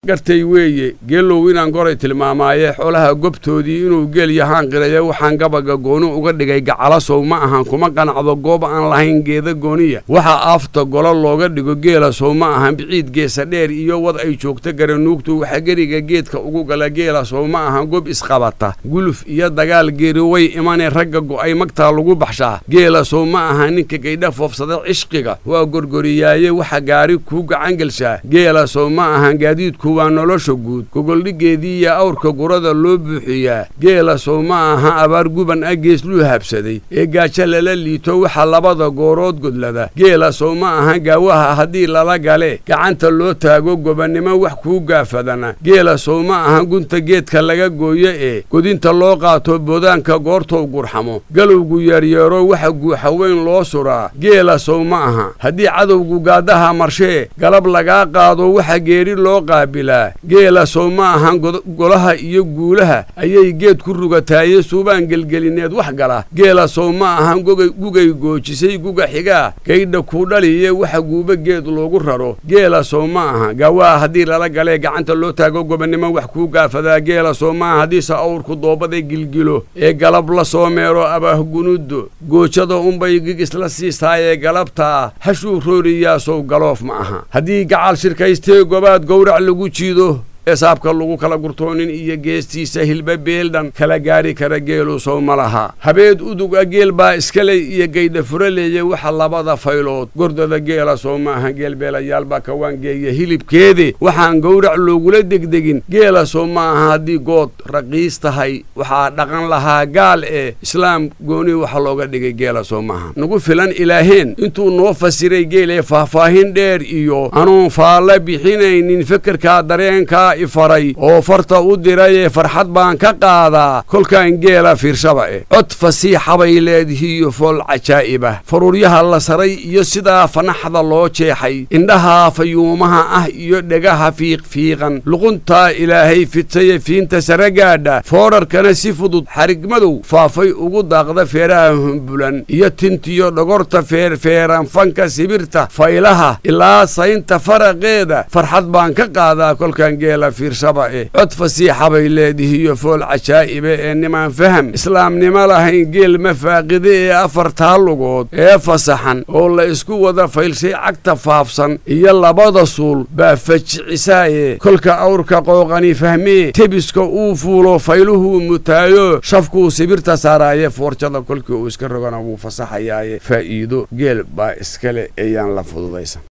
gartay weeye geelow inaan goray tilmaamaaye xoolaha gobtoodii inuu geel yahaan qiraya waxaan gabaga gooni uga dhigay gacalasow ma ahan kuma qanacdo goob aan lahayn geeda gooniya waxaa aafta golo looga dhigo geela sow ma ahan biciid geesa dheer iyo wad ay joogto garanuugtu waxa geriga geedka ugu gala geela sow ma ahan gob isqabata guluf iyo dagaal geeri way imanee ragga go'ay magtaa lagu baxshaa geela sow ma aha ninka gaydha foofsada cishqiga waa gorgoriyaaye waxa gaari kuu gacangelshaa geela sow ma ahan gaadiidku waa nolosha guud gogoldhigeedii iyo awrka gurada loo buuxiyaa geela sow ma aha abaar guban a geesluu habsaday ee gaajo lala liito waxa labada goorood godlada geela sow ma aha gaawaha haddii lala gale gacanta loo taago gobannimo wax kuu gaafadana geela sow ma aha gunta geedka laga gooyo ee godinta loo qaato boodaanka goortou gurxamo galowgu yeeryeero waxa guuxa weyn loo suraa geela sow ma aha haddii cadowgu gaadaha marshee galab lagaa qaado waxa geeri loo qaabil geela sow ma ahan golaha iyo guulaha ayay geed ku rugataaye suubaan gelgelineed wax gala geela sow ma ahan gugay goojisay guga xigaa gaydha kuu dhaliye waxa guuba geed loogu raro geela sow ma aha gaawaa haddii lala galee gacanta loo taago gobannimo wax kuu gaafadaa geela sow ma aha haddiise awrku doobada gilgilo ee galab la soo meero abaahgunudo goojada unbay gigisla siistaayee galabtaa hashuu rooriyaa sow galoof ma aha haddii gacal shirkaystee gobaad gowrac lagu jiido ee saabka lagu kala gurtoonin iyo geestiisa hilba beeldhan kala gaari kara geelu sow ma laha habeed uduga geel baa iskaley iyo gaydha furaleeye waxa labada faylood gordada geela sow ma aha geel beelayaal baa kawaangeeya hilibkeede waxaan gowrac loogula degdegin geela sow ma aha haddii good raqiis tahay waxaa dhaqan lahaa gaal ee islaam gooni waxa looga dhigay geela sow maaha nagu filan ilaaheen intuu noo fasiray geelee faahfaahin dheer iyo anuun faalla bixinaynin fekerkaa dareenkaa ifaray oo farta u dirayee farxad baan ka qaadaa kolkaan geela fiirshaba eh cod fasiixabay leedihiiyo fool cajaa'ibah faruuryaha la saray iyo sidaa fanaxda loo jeexay indhaha fayuumaha ah iyo dhegaha fiiqfiiqan luquntaa ilaahay fidsaye fiinta sare gaadha foodharkana si fudud xarigmadow faafay ugu daaqda feeraha humbulan iyo tintiyo dhogorta feerfeeran fanka sibirta faylaha ilaa saynta faraqeeda farxad baan ka qaadaa kolkaan geela fiirshaba eh cod fasiixa bay leedihiiyo fool cajaa'ibe ee nimaan faham islaamnimo lahayn geel mafaaqide ee afartaa lugood ee fasaxan oo la isku wada faylshay cagta faafsan iyo labada suul baa fajicisaayee kolka awrka qooqani fahmee tebiska uu fuulo fayluhuu mutaayo shafkuu sibirta saaraaye foorjada kolkii uu iska rogana wuu fasaxayaaye faa'iido geel baa iskale eeyaan la fududaysan